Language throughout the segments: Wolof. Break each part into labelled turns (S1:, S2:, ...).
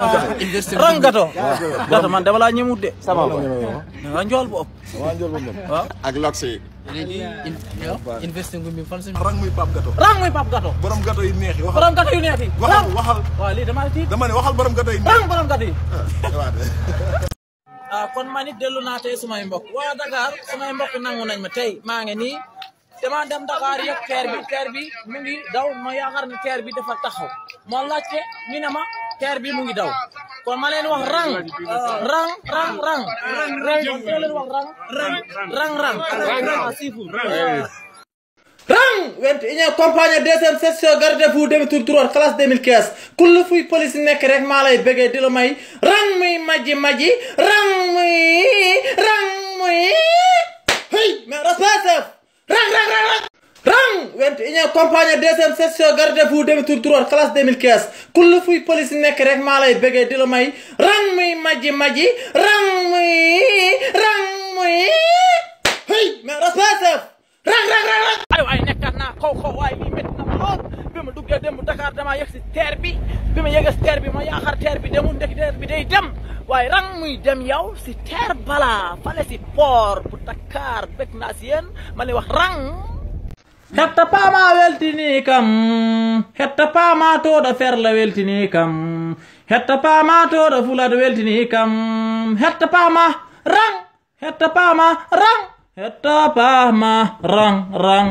S1: rang gato gato man dama laa ñemut de sama ba nga njool bu ëpp
S2: waa Ndiol moom
S1: waaw
S2: ak lox yi.
S3: investing bi fan si
S4: rang muy pap gato
S1: rang muy pap gato
S4: borom gato yi neex yi waxal
S1: borom gato yu neex yi
S4: waxal
S1: rang
S4: waxal
S1: waaw lii dama tiit
S4: dama ne waxal borom gato yi neex
S1: rang borom gato yi
S4: waaw de.
S1: ah kon man it dellu naa tey sumay mbokk waa Dakar sumay mbokk nangu nañ ma tey maa ngi nii dama dem Dakar yëg teer bi teer bi mu ngi daw ma yaakaar ne teer bi dafa taxaw moo laajte ñu ne ma teer bi mu ngi daw kon ma leen wax rang rang rang rang rang kon doo leen wax rang rang rang rang siifu rang went union compagnie deuxième session garde fou demi tour trois classe 2015 kullu fuy police nekk rek maa lay bëggee di la may rang muy maji maji rang muy rang muy hey mais respect chef rang rang rang rang rang went union compagnie deuxième session garde fou demi tour trois classe 2015 kullu fuy police nekk rek maa lay bëggee di la may rang muy maji maji rang muy rang muy hey mais respect chef rang rang rang rang ay waay nekkaat naa kaw kaw waaye lii métti na ma lool bi ma duggee démb Dakar damaa yegg si teer bi bi ma yegg si teer bi ma yaakaar teer bi demul ndek teer bi day dem waaye rang muy dem yow si teer bala fale si port bu Dakar bëgg naa si yéen ma lay wax rang hetta paama weltini kam hetta paama toɗo ferla weltini kam hetta paama toɗo fulado weltini kam hetta paama rang hetta paama rang hetta paama rang rang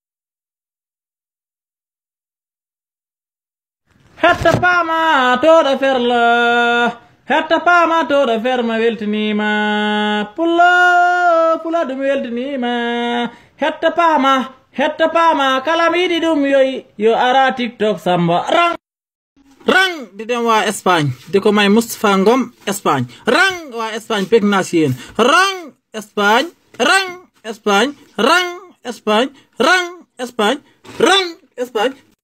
S1: hetta paama toɗo ferla hetta paama toɗo ferma weltinima pulla fulado mi weltinima hetta paama hetta paama kala mi yiɗi ɗum yoy yo ara tiktok samba rang rang di dem waa Espagne di ko may Moustapha Ngom Espagne rang waa Espagne bég naa si yéen rang Espagne rang Espagne rang Espagne rang Espagne rang Espagne